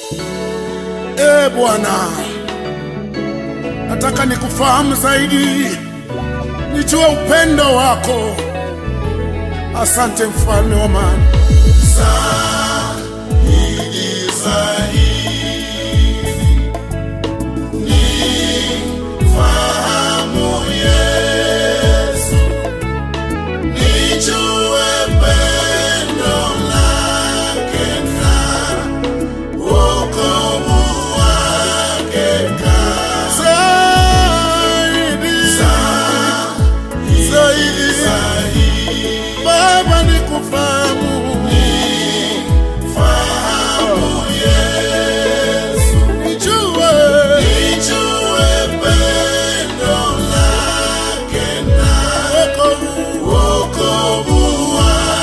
E Bwana, nataka nikufahamu zaidi, nijue upendo wako. Asante mfalme wa amani. Zaidi, zaidi, Baba nikufahamu, nijue, wokovu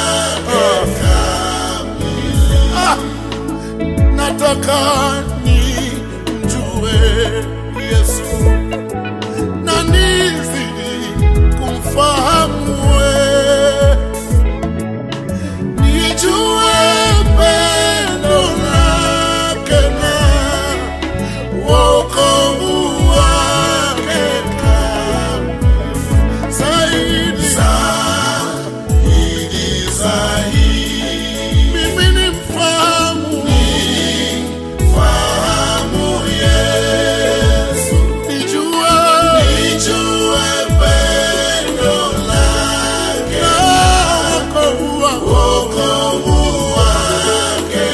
Ah, nataka nimjue Yesu na nizidi kumfahamu wewe, nijue pendo lake na wokovu wake kamili. zaidi mimi nimfahamu nijue na wokovu wake.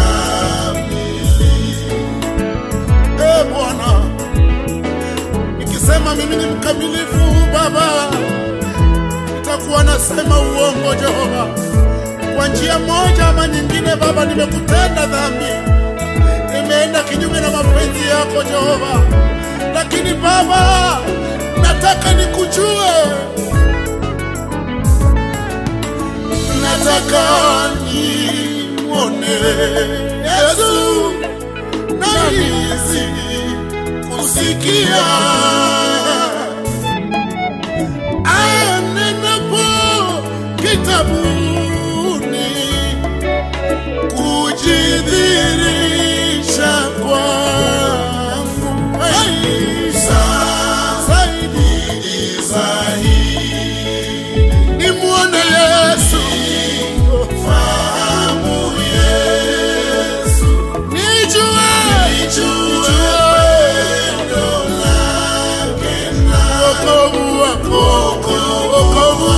Eh, Bwana, nikisema mimi ni mkamilifu Baba, nitakuwa nasema uongo Jehova. Kwa njia moja ama nyingine, Baba, nimekutenda dhambi, nimeenda kinyume na mapenzi yako Jehova, lakini Baba, nataka nikujue, nataka nimwone Yesu na nizidi kusikia anenapo kitabuni kujidhirisha kwangu Hey, zaidi nimwone Yesu nijue wokovu wako wokovu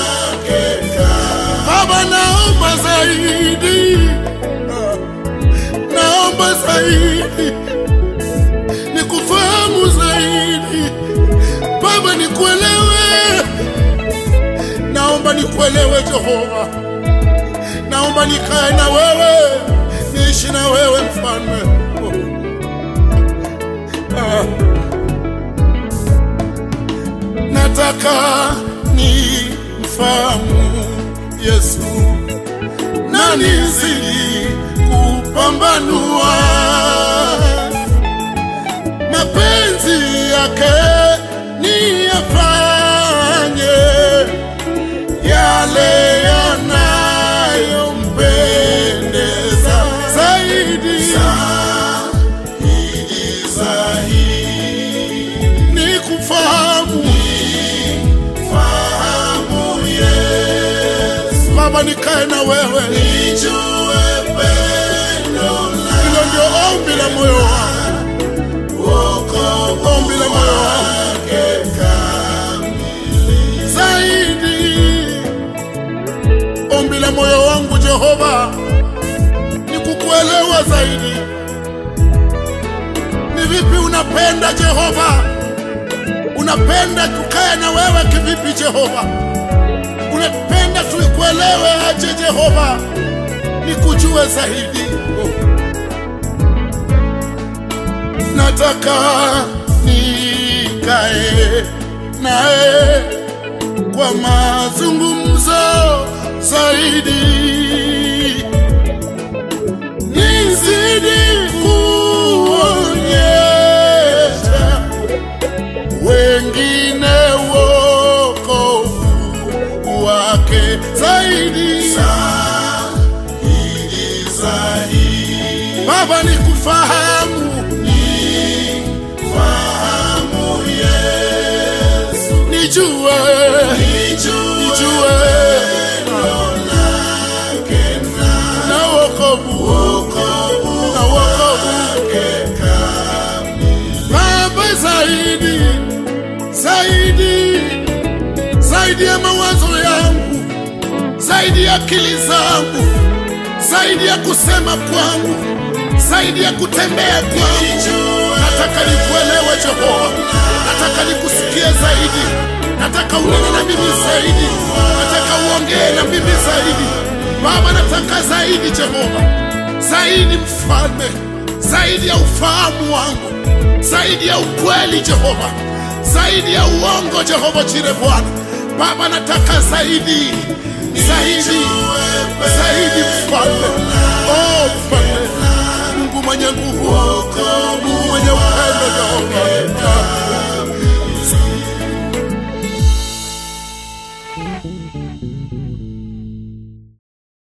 Baba, naomba zaidi, naomba zaidi, nikufahamu zaidi Baba, nikuelewe, naomba nikuelewe Jehova, naomba nikae na wewe, niishi na wewe mfalme. Ah. nataka ni mfahamu Yesu na nizidi kupambanua mapenzi yake, niyafanye yale yanayompendeza zaidi ni kufahamu Baba, nikae na wewe, hilo ndio ombi la moyo wangu, ombi la moyo wangu zaidi, ombi la moyo wangu Jehova ni kukuelewa zaidi. Ni vipi unapenda Jehova? Unapenda tukae na wewe kivipi Jehova? Unapenda tuikuelewe aje Jehova? Nikujue zaidi. Nataka nikae naye kwa mazungumzo zaidi, nizidi kuonyesha wengine wokovu wake zaidi. zaidi Baba nikufahamu, fahamu Yesu, nijue, nijue na wokovu, na wokovu Baba, zaidi zaidi zaidi ya mawazo yangu, zaidi ya akili zangu, zaidi ya kusema kwangu, zaidi ya kutembea kwangu. Nataka nikuelewe Jehova, nataka nikusikie zaidi, nataka unene na mimi zaidi, nataka uongee na mimi zaidi. Baba, nataka zaidi Jehova, zaidi mfalme, zaidi ya ufahamu wangu, zaidi ya ukweli Jehova, zaidi ya uongo Jehova Jire Bwana. Baba, nataka zaidi, zaidi, zaidi mfalme, oh mfalme, Mungu mwenye nguvu, Mungu mwenye upendo Jehova.